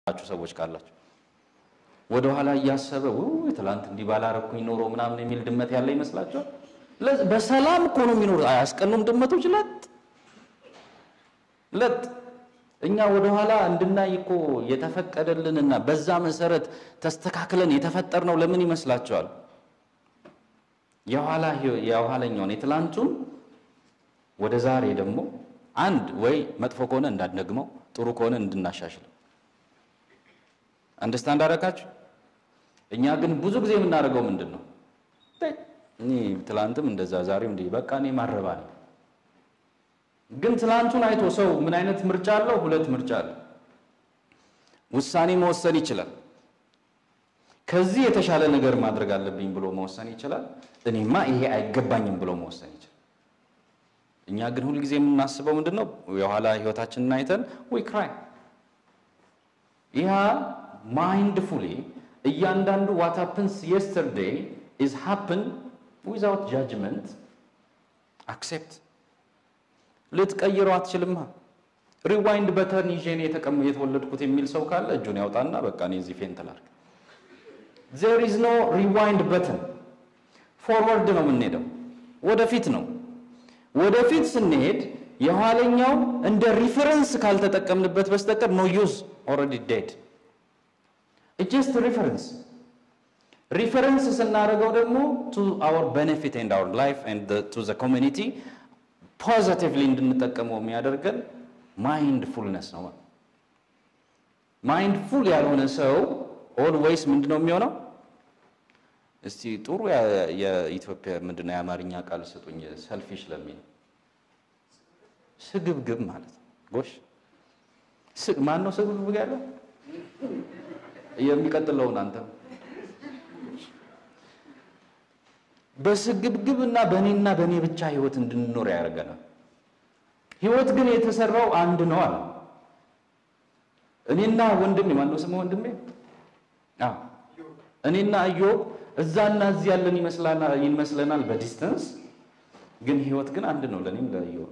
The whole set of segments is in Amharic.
ያላችሁ ሰዎች ካላችሁ ወደኋላ እያሰበ ውይ ትላንት እንዲህ ባላረኩኝ ኖሮ ምናምን የሚል ድመት ያለ ይመስላችኋል? ለዚ- በሰላም እኮ ነው የሚኖሩት። አያስቀኑም ድመቶች ለጥ ለጥ እኛ ወደኋላ እንድናይ እኮ የተፈቀደልንና በዛ መሰረት ተስተካክለን የተፈጠርነው ለምን ይመስላችኋል? የኋላ ህይወ- የኋለኛውን የትላንቱን ወደ ዛሬ ደግሞ አንድ ወይ መጥፎ ከሆነ እንዳንደግመው ጥሩ ከሆነ እንድናሻሽለው አንደርስታንድ አደረጋችሁ? እኛ ግን ብዙ ጊዜ የምናደርገው ምንድን ነው? እኔ ትላንትም እንደዛ ዛሬም እንዲህ በቃ እኔ ማረባ ነኝ። ግን ትላንቱን አይቶ ሰው ምን አይነት ምርጫ አለው? ሁለት ምርጫ አለ። ውሳኔ መወሰን ይችላል። ከዚህ የተሻለ ነገር ማድረግ አለብኝ ብሎ መወሰን ይችላል። እኔማ ይሄ አይገባኝም ብሎ መወሰን ይችላል። እኛ ግን ሁልጊዜ የምናስበው ምንድን ነው? የኋላ ህይወታችንን አይተን ዊ ክራይ ይህ ማይንድፉሊ እያንዳንዱ ዋት ሀፕንስ የስተርዴይ ኢዝ ሀፕን ዊዛውት ጃጅመንት አክሴፕት ልትቀይረው አትችልማ። ሪዋይንድ በተን ይዤ እኔ የተቀም የተወለድኩት የሚል ሰው ካለ እጁን ያውጣና በቃ እኔ እዚህ ፌንት ላድርግ። ዜር ኢዝ ኖ ሪዋይንድ በተን። ፎርወርድ ነው የምንሄደው፣ ወደፊት ነው። ወደፊት ስንሄድ የኋለኛው እንደ ሪፈረንስ ካልተጠቀምንበት በስተቀር ኖ ዩዝ ኦልሬዲ ዴድ ጀስት ሪፈረንስ ሪፈረንስ ስናደርገው ደግሞ ቱ አወር ቤኔፊት ኤንድ አወር ላይፍ ኤንድ ቱ ዘ ኮሚኒቲ ፖዚቲቭሊ እንድንጠቀመው የሚያደርገን ማይንድ ፉልነስ ነው። ማይንድ ፉል ያልሆነ ሰው ኦልዌይስ ምንድን ነው የሚሆነው? እስቲ ጥሩ ያ- የኢትዮጵያ ምንድነው የአማርኛ ቃል ስጡኝ። ሰልፊሽ ለሚል ስግብግብ ማለት ነው። ጎሽ ስ- ማን ነው ስግብግብ ያለው? የሚቀጥለውን አንተ በስግብግብ እና በእኔና በእኔ ብቻ ህይወት እንድንኖር ያደርገናል። ህይወት ግን የተሰራው አንድ ነው አለ። እኔና ወንድሜ ማነው ስሙ ወንድሜ? አዎ እኔና ኢዮብ እዛና እዚህ ያለን ይመስላና- ይመስለናል በዲስተንስ ግን ህይወት ግን አንድ ነው ለእኔም ለኢዮብ።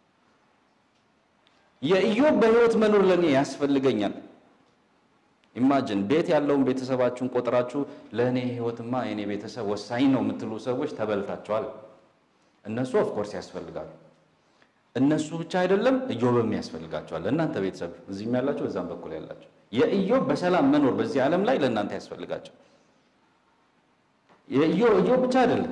የኢዮብ በህይወት መኖር ለእኔ ያስፈልገኛል። ኢማጅን ቤት ያለውን ቤተሰባችሁን ቆጥራችሁ ለእኔ ህይወትማ የእኔ ቤተሰብ ወሳኝ ነው የምትሉ ሰዎች ተበልታችኋል። እነሱ ኦፍኮርስ ያስፈልጋሉ። እነሱ ብቻ አይደለም ኢዮብም ያስፈልጋቸዋል። ለእናንተ ቤተሰብ እዚህም ያላቸው በዛም በኩል ያላቸው የኢዮብ በሰላም መኖር በዚህ ዓለም ላይ ለእናንተ ያስፈልጋቸው የኢዮብ ኢዮብ ብቻ አይደለም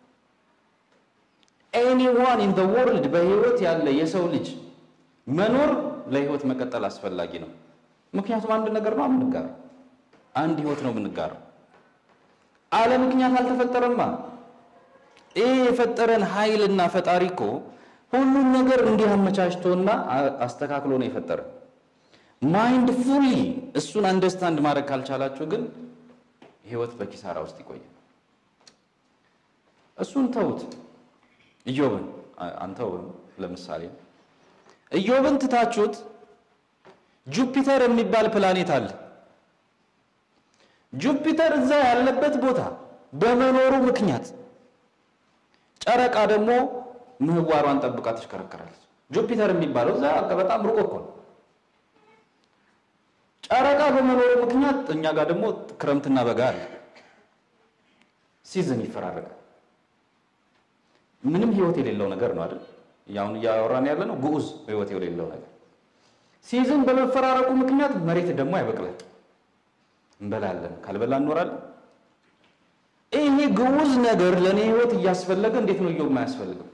ኤኒዋን ኢን ዘ ወርልድ በህይወት ያለ የሰው ልጅ መኖር ለህይወት መቀጠል አስፈላጊ ነው። ምክንያቱም አንድ ነገር ነው የምንጋራው፣ አንድ ህይወት ነው የምንጋራው። አለ ምክንያት አልተፈጠረማ። ይህ የፈጠረን ኃይልና ፈጣሪ እኮ ሁሉን ነገር እንዲህ አመቻችቶና አ- አስተካክሎ ነው የፈጠረን። ማይንድ ፉሊ እሱን አንደርስታንድ ማድረግ ካልቻላችሁ ግን ህይወት በኪሳራ ውስጥ ይቆያል። እሱን ተውት። ኢዮብን አ- አንተውም። ለምሳሌ ኢዮብን ትታችሁት ጁፒተር የሚባል ፕላኔት አለ። ጁፒተር እዛ ያለበት ቦታ በመኖሩ ምክንያት ጨረቃ ደግሞ ምህዋሯን ጠብቃ ትሽከረከራለች። ጁፒተር የሚባለው እዛ በጣም ሩቅ እኮ ነው። ጨረቃ በመኖሩ ምክንያት እኛ ጋር ደግሞ ክረምትና በጋ አለ። ሲዝን ይፈራረቃል። ምንም ህይወት የሌለው ነገር ነው አይደል? ያሁን እያወራን ያለ ነው ግዑዝ ህይወት የሌለው ነገር። ሲዝን በመፈራረቁ ምክንያት መሬት ደግሞ አይበቅላል። እንበላለን፣ ካልበላ እንኖራለን። ይሄ ግዑዝ ነገር ለእኔ ህይወት እያስፈለገ እንዴት ነው እየው የማያስፈልገው?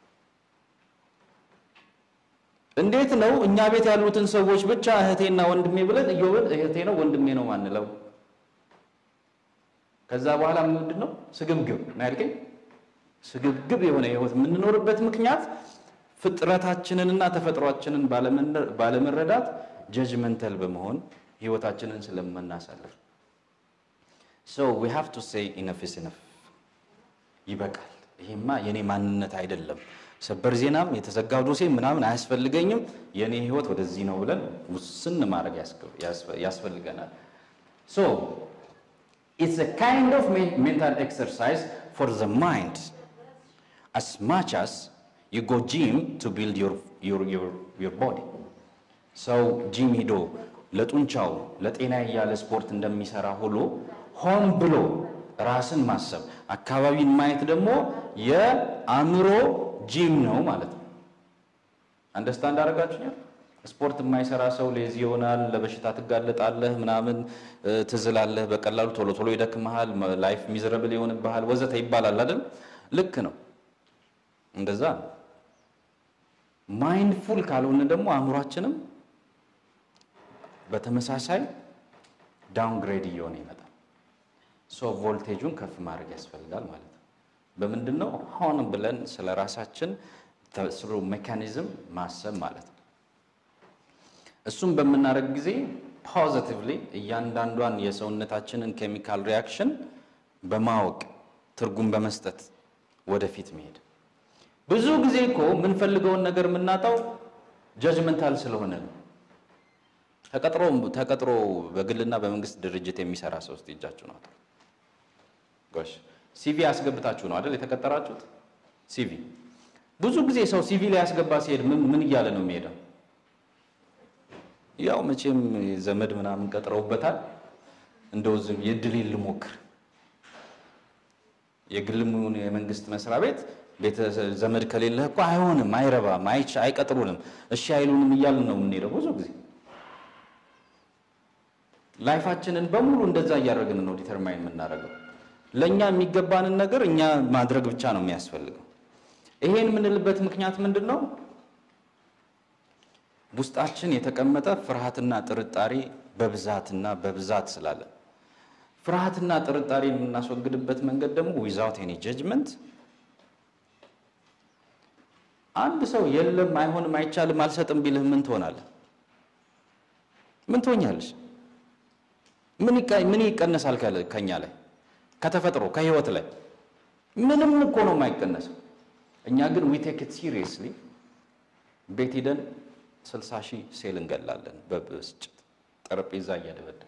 እንዴት ነው እኛ ቤት ያሉትን ሰዎች ብቻ እህቴና ወንድሜ ብለን እዮብን እህቴ ነው ወንድሜ ነው ማንለው? ከዛ በኋላ ምንድን ነው ስግብግብ ነው ያልከኝ። ስግብግብ የሆነ ህይወት የምንኖርበት ምክንያት ፍጥረታችንንና ተፈጥሯችንን ባለመነ- ባለመረዳት ጀጅመንተል በመሆን ህይወታችንን ስለምናሳልፍ ሶ ዊ ሃቭ ቱ ሴይ ኢነፍ ኢዝ ኢነፍ ይበቃል። ይሄማ የኔ ማንነት አይደለም። ሰበር ዜናም የተዘጋው ዶሴ ምናምን አያስፈልገኝም። የኔ ህይወት ወደዚህ ነው ብለን ውስን ማድረግ ያስገ- ያስፈ- ያስፈልገናል። ሶ ኢትስ a kind of me- mental exercise for the mind as much as you go gym to build your your your your body ሰው ጂም ሂዶ ለጡንቻው ለጤና እያለ ስፖርት እንደሚሰራ ሁሉ ሆን ብሎ ራስን ማሰብ አካባቢን ማየት ደግሞ የአእምሮ ጂም ነው ማለት ነው። አንደርስታንድ አደረጋችሁኛል? ስፖርት የማይሰራ ሰው ሌዚ ይሆናል፣ ለበሽታ ትጋለጣለህ፣ ምናምን ትዝላለህ፣ በቀላሉ ቶሎ ቶሎ ይደክመሃል፣ ላይፍ ሚዘረብል ይሆንብሃል፣ ወዘተ ይባላል አይደል? ልክ ነው፣ እንደዛ ነው። ማይንድፉል ካልሆነ ደግሞ አእምሯችንም በተመሳሳይ ዳውንግሬድ እየሆነ ይመጣል። ሶ ቮልቴጁን ከፍ ማድረግ ያስፈልጋል ማለት ነው። በምንድን ነው ሆን ብለን ስለ ራሳችን ስሩ ሜካኒዝም ማሰብ ማለት ነው። እሱም በምናደርግ ጊዜ ፖዚቲቭሊ እያንዳንዷን የሰውነታችንን ኬሚካል ሪያክሽን በማወቅ ትርጉም በመስጠት ወደፊት መሄድ። ብዙ ጊዜ እኮ የምንፈልገውን ነገር የምናጣው ጀጅመንታል ስለሆነ ነው። ተቀጥሮ ተቀጥሮ በግልና በመንግስት ድርጅት የሚሰራ ሰው ውስጥ እጃችሁ ነው። ጎሽ ሲቪ ያስገብታችሁ ነው አይደል የተቀጠራችሁት? ሲቪ ብዙ ጊዜ ሰው ሲቪ ላይ ያስገባ ሲሄድ ምን ምን እያለ ነው የሚሄደው? ያው መቼም ዘመድ ምናምን ቀጥረውበታል። እንደው ዝም የድሌን ልሞክር የግልም ይሁን የመንግስት መስሪያ ቤት ቤተ ዘመድ ከሌለህ እኮ አይሆንም፣ አይረባም፣ አይች አይቀጥሩንም፣ እሺ አይሉንም እያልን ነው የምንሄደው ብዙ ጊዜ ላይፋችንን በሙሉ እንደዛ እያደረግን ነው ዲተርማይን የምናደርገው። ለእኛ የሚገባንን ነገር እኛ ማድረግ ብቻ ነው የሚያስፈልገው። ይሄን የምንልበት ምክንያት ምንድን ነው? ውስጣችን የተቀመጠ ፍርሃትና ጥርጣሬ በብዛትና በብዛት ስላለ ፍርሃትና ጥርጣሬ የምናስወግድበት መንገድ ደግሞ ዊዛውት ኤኒ ጀጅመንት አንድ ሰው የለም፣ አይሆንም፣ አይቻልም፣ አልሰጥም ቢልህ ምን ትሆናለህ? ምን ትሆኛለሽ? ምን ይቀነሳል ከኛ ላይ ከተፈጥሮ ከህይወት ላይ ምንም እኮ ነው የማይቀነሰው። እኛ ግን ዊ ቴክ ኢት ሲሪየስሊ ቤት ሂደን ስልሳ ሺህ ሴል እንገላለን በብስጭት ጠረጴዛ እያደበደብ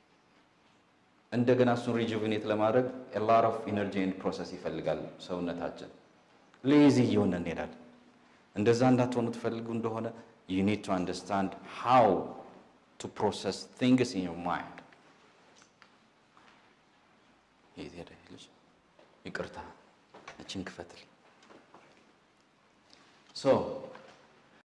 እንደገና እሱን ሪጁቪኔት ለማድረግ ላር ኦፍ ኢነርጂ ኤንድ ፕሮሰስ ይፈልጋል ሰውነታችን። ሌዚ እየሆነ እንሄዳለን። እንደዛ እንዳትሆኑ ትፈልጉ እንደሆነ ዩ ኒድ ቱ አንደርስታንድ ሃው ቱ ፕሮሰስ ቲንግስ ኢን ዮር ማይንድ የት ሄደ ልጅ? ይቅርታ እችን ክፈትል። ሶ